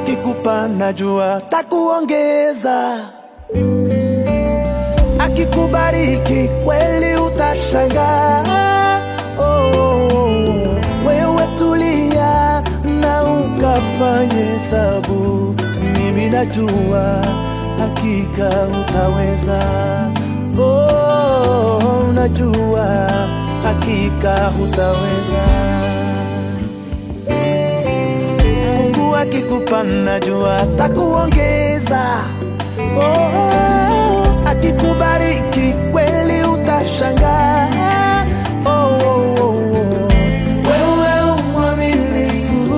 akikupa najua takuongeza, akikubariki kweli utashangaa. Oh, oh, oh. Wewe tulia na ukafanye hesabu, mimi najua hakika utaweza. Oh, najua hakika utaweza. Mungu akikupa najua takuongeza. Oh, akikubariki kweli utashangaa. Oh, oh, oh, oh. Wewe umwaminifu.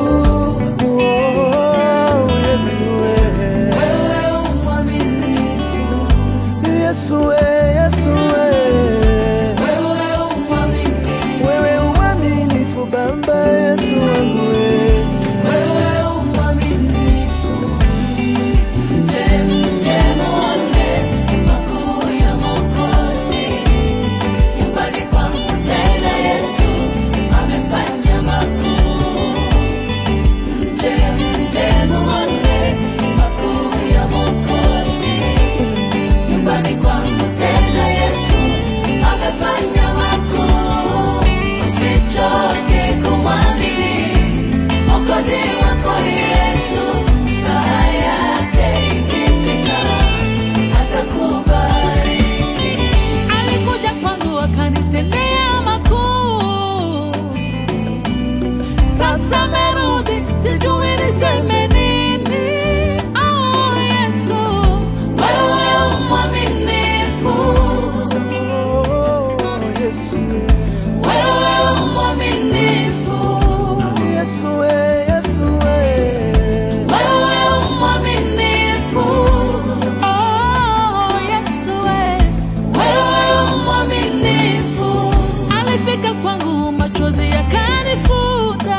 Oh, Yesu wewe. Yesu wewe, Yesu wewe. Wewe umwaminifu Baba Yesu wangu wewe. Usichoke kumwamini Mwokozi wako Yesu, saa yake ikifika atakubariki. Alikuja kwangu akanitendea makuu, sasa amerudi, sijui niseme nini. Oh, Yesu, Wewe umwaminifu, Oh, Yesu wewe. wewe umwaminifu, Yesu wewe, Yesu wewe. wewe umwaminifu, oh, Yesu we. wewe umwaminifu. Alifika kwangu, machozi yakanifuta,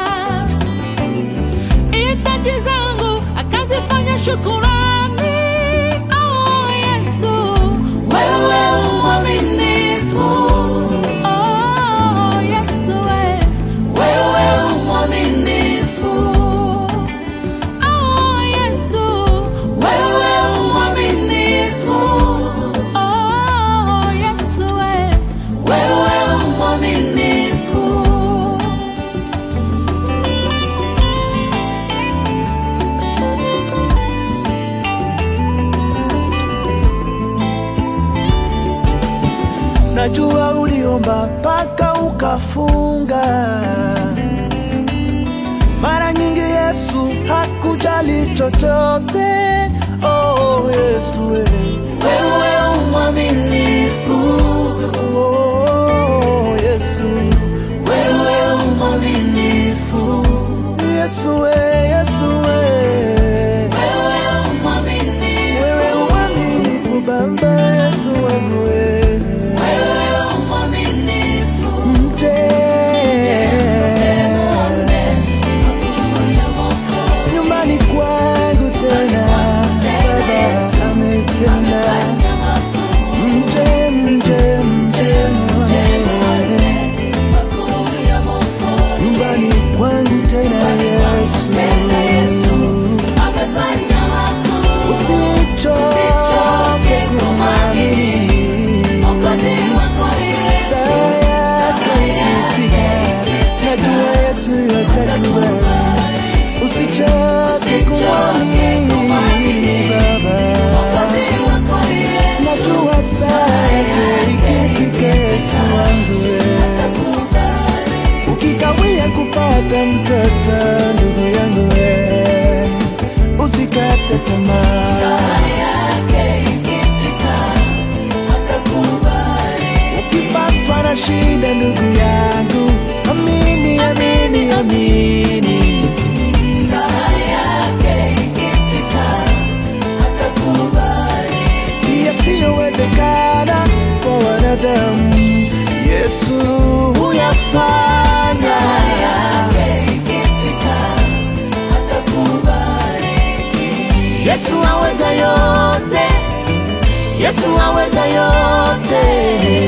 hitaji zangu akazifanya shukurani. Oh, Yesu, Wewe umwaminifu, oh, Yesu we. wewe umwaminifu, Oh, Yesu, wewe umwaminifu, oh, Yesu we. wewe umwaminifu. Najua uliomba mpaka ukafunga. Mara nyingi Yesu hakujali chochote. Oh, Yesu wewe. Wewe umwaminifu, Oh, Yesu. wewe umwaminifu, Yesu wewe, Yesu wewe. wewe umwaminifu, Wewe uaminifu Baba Yesu wangu wewe. wewe umwaminifu. Mje nyumbani kwangu tena, Baba ametenda. Mje, mje, mje mwane. nyumbani kwangu tena Yesu. Usichoke kumwamini. Saa yake ikifika, najua Yesu atakubali. Usichoke kumwamini Baba. Najua saa yake ikifika, Yesu wangu wewe. Ukikawia kupata mtoto, ndugu yangu wewe, usikate tamaa. Ukipatwa na shida, ndugu yangu, amini, amini, amini. Yasiyowezekana kwa wanadamu, Yesu huyafanya. Yesu aweza yote, Yesu aweza yote.